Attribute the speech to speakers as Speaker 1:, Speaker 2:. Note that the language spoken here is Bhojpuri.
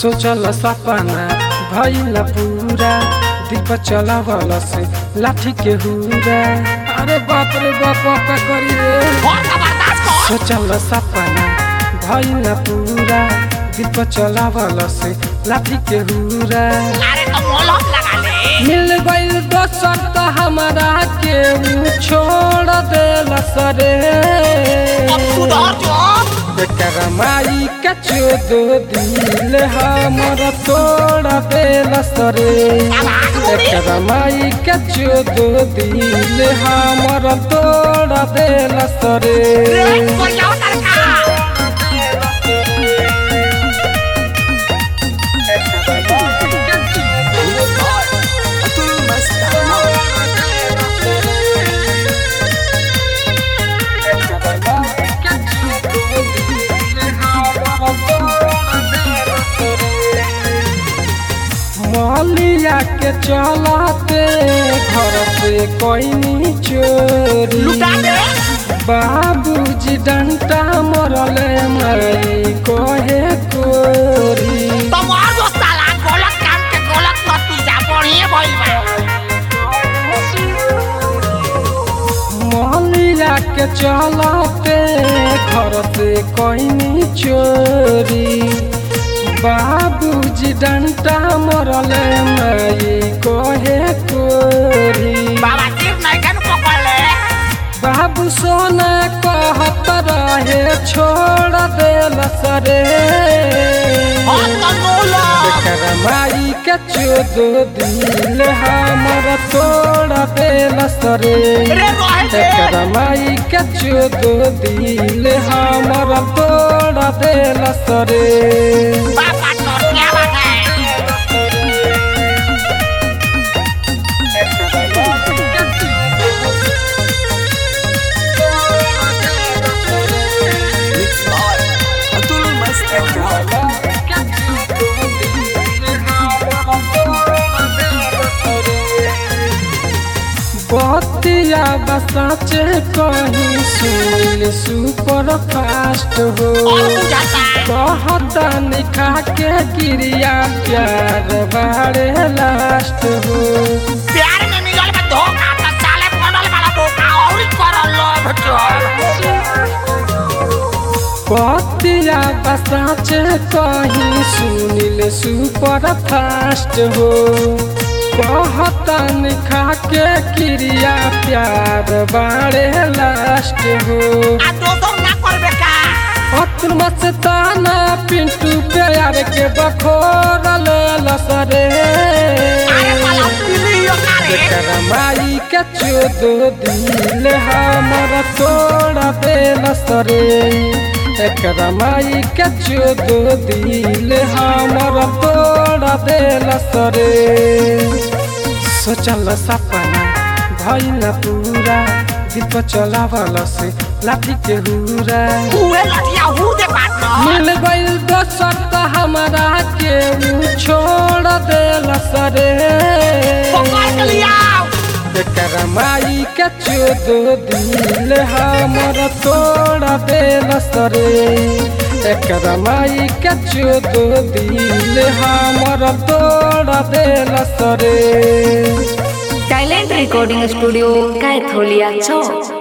Speaker 1: सोचल सपना भइल पूरा दीप चलावल से लाठी के हुरा अरे बाप रे बाप का करी रे
Speaker 2: बहुत जबरदस्त हो
Speaker 1: सोचल सपना भइल पूरा दीप चलावल से लाठी के हुरा
Speaker 2: अरे तो मोलम लगा ले
Speaker 1: मिल गइल दोसर त हमारा के ऊ छोड़ देल सरे
Speaker 2: अब सुधर जो
Speaker 1: एकर माई के चोदो दिल हमर तोड़ देल सरे
Speaker 2: आवाज मुड़ी
Speaker 1: एकर माई के चोदो दिल हमर तोड़ देल सरे
Speaker 2: रे कोई आओ लड़का
Speaker 1: मलिया के चलाते घर से कोई चोरी
Speaker 2: लुटा दे
Speaker 1: बाबूजी डंटा मरले मई कोहे कोरी
Speaker 2: तुम्हार जो साला गलत काम के गलत नतीजा बढ़िए भइल बा
Speaker 1: मलिया के चलाते घर से कोई चोरी बाबूजी डंटा मरले मई कोहे कोरी
Speaker 2: बाबा सिर नहीं कन पकड़ ले
Speaker 1: बाबू सोना कहत रहे छोड़ देल सरे
Speaker 2: और तो मोला
Speaker 1: एकर माई के चोदो दिल हमर तोड़ देल सरे
Speaker 2: रे रहे दे
Speaker 1: एकर माई के चोदो दिल हमर तोड़ देल सरे
Speaker 2: बाबा तोर क्या बात है
Speaker 1: बतिया बसाचे कहीं सुन सुपर फास्ट हो
Speaker 2: और बुझाता
Speaker 1: कहता निखा के क्रिया प्यार बारे लास्ट हो
Speaker 2: प्यार में मिलल बा धोखा त साले बनल वाला धोखा और करल लोभ चोर
Speaker 1: बतिया बसाचे कहीं सुनिल सुपर फास्ट हो कहता निखा के क्रिया प्यार बारे लास्ट हो
Speaker 2: आ दोसर ना करबे का
Speaker 1: अतुल मस्ताना पिंटू प्यार के बखोर लसरे
Speaker 2: अरे साला पिलियो का रे
Speaker 1: एकर माई के चोदो दिल हमर तोड़ देल सरे एकर माई के चोदो दिल हमर तोड़ देल सरे सोचल सपना भइल पूरा दीप चलावल से लाठी के हुरा
Speaker 2: उहे लठिया हु दे बात न
Speaker 1: मिल गइल दोसर त हमारा के ऊ छोड़ देल सरे
Speaker 2: पकड़ के लिया
Speaker 1: एकर माई के चोदो दिल हमर तोड़ देल सरे एकर माई के चोदो दिल हमर तोड़ देल सरे
Speaker 3: टैलेंट रिकॉर्डिंग स्टूडियो कैथोलिया चौक